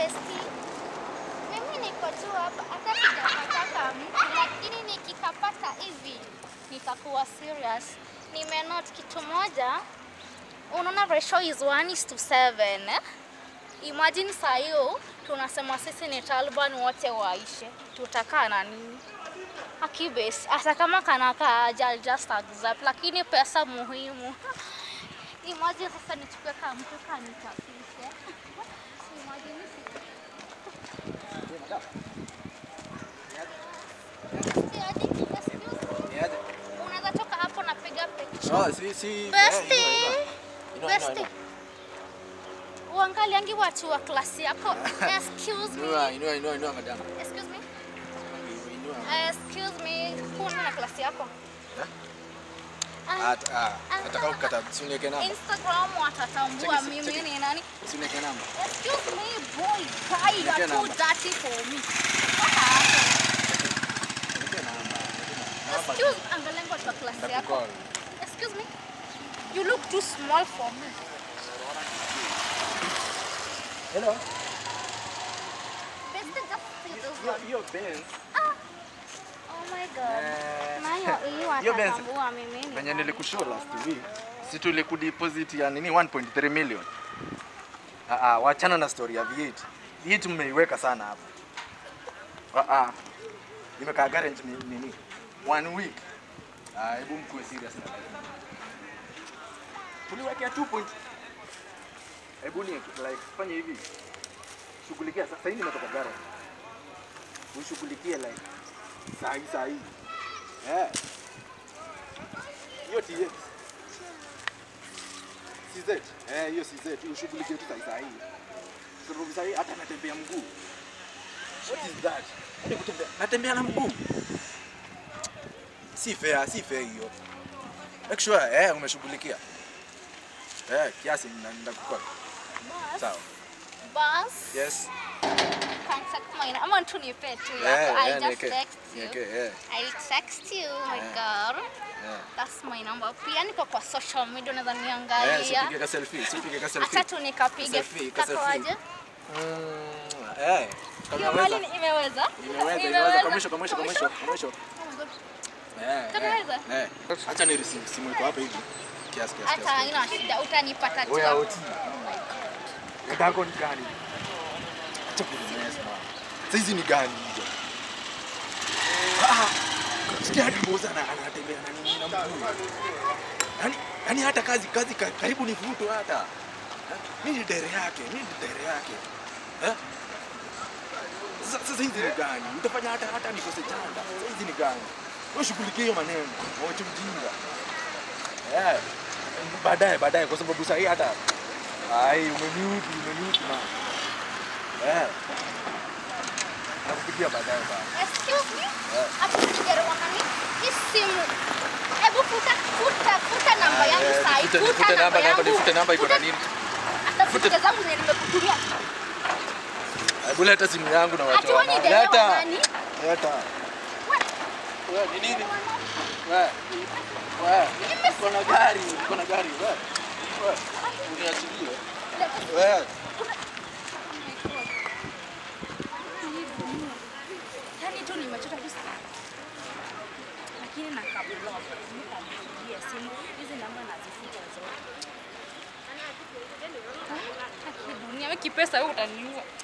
besti. Mimi niko tu hapa hata sijapataka mtu, lakini nikikapata hivi nitakuwa serious. Nimenote kitu moja, unaona ratio is 1 is to 7 eh? Imagine saa hiyo tunasema sisi ni Taliban wote waishe, tutakaa na nini? Akibes, hata kama kanakaa aje, I'll just accept, lakini pesa muhimu. Imagine sasa nichukue kama mtu kanichapishe. Imagine si- Si hadi, excuse me. Niaje? Unaweza toka hapo napiga picture. Oh, si si. Besti. eh, inua, inua. Inua, inua, Besti. inua. Uangaliangi watu wa klasi yako. Excuse Inua, me. inua, inua, inua madam. Excuse me. Inua. Excuse me. Kuna na klasi yako? Eh? Ah, At, ah, nataka kukata si uniweke namba. Instagram watatambua Check it, mimi check it. ni nani. Si uniweke namba. Excuse me, boy, guy, you are Nipe too namba. dirty for me. What happened? Nipe namba. Namba. Excuse, angalia watu wa klasi yako. Nitakukall. Excuse me. You look too small for me. Hello. Best just see this Hiyo one. hiyo Benz. Oh my god. Eh, Nayo hii Hiyo Benz. watatambua mimi ni Venye nani. nilikushow last week, si tulikudeposit ya nini 1.3 million. Ah ah, wachana na story ya V8. V8 mmeiweka sana hapa. Ah ah. Nimekaa garage ni nini? One week. Ah, hebu mkuwe serious na life. Tuliwekea 2 point. Hebu ni like fanya hivi. Shughulikia sasa hivi nimetoka garage. Ushughulikie like saa hii saa hii. Eh. Hiyo TX. CZ. Eh, hiyo CZ ushughulikie tu saa saa hii. Sababu saa hii hata natembea mguu. What is that? Hadi kutembea. Natembea na mguu. Si fair, si fair hiyo. Make sure eh umeshughulikia. Eh, kiasi ndakukopa. Boss. Sawa. Boss. Yes. Contact mine. Ama tu nipe tu Eh, yako. I'll eh, just niweke. text you. Niweke, eh. I'll text you, my Eh. girl. Eh. That's my number. Pia niko kwa social media unaweza Eh, niangalia. sipige ka selfie, sipige ka selfie. Acha tu nikapige. Selfie, ka selfie. Kakoaje? Mm, eh. Kama Hiyo unaweza. mali ni- imeweza? Imeweza, imeweza kwa mwisho, kwa mwisho, kwa mwisho, kwa mwisho. Oh my God. Eh, Tunaweza? eh, eh. Acha ni receive simu iko hapa hivi. Kiasi kiasi. Hata haina shida, utanipata tu. Oya hapo. oti. Dadako ni gani? Acha kunimesa. Sasa hizi ni gani hizo? Ah, sikia hadi mboza na anatembea na nini na mguu. Yaani yaani hata kazi kazi ka- karibu nivutwe hata. Eh, Mimi ni dere yake, mimi ni dere yake. Eh? Sasa sasa hizi ni gani? Utafanya hata hata nikose chanda. Sasa hizi ni gani? Wewe shughulikie hiyo maneno. Wacha ujinga. Eh. Baadaye baadaye kwa sababu sasa hii hata ai umeniudhi umeniudhi na. Eh. Nakupigia baadaye bana. Excuse me? Eh. Hapo kijaribu nani? Hii simu. Hebu futa futa futa namba Ah, yangu eh, saa hii. nifute- Futa nifute namba yangu. namba nifute namba iko na nini? Hata picha zangu zenye nimekutumia. Hebu leta simu yangu na Ati watu wewe ni wana. dereva Leta. nani? Leta. Wewe ni nini? Wewe. Wewe. Kuna gari, kuna gari. Wewe. Wewe. Uniachilie. Wewe. Yaani tu nimechota tu sana. Lakini na kabla nikapigia simu hizi namba nazifuta zote. Ah, Dunia wewe kipesa wewe utaniua.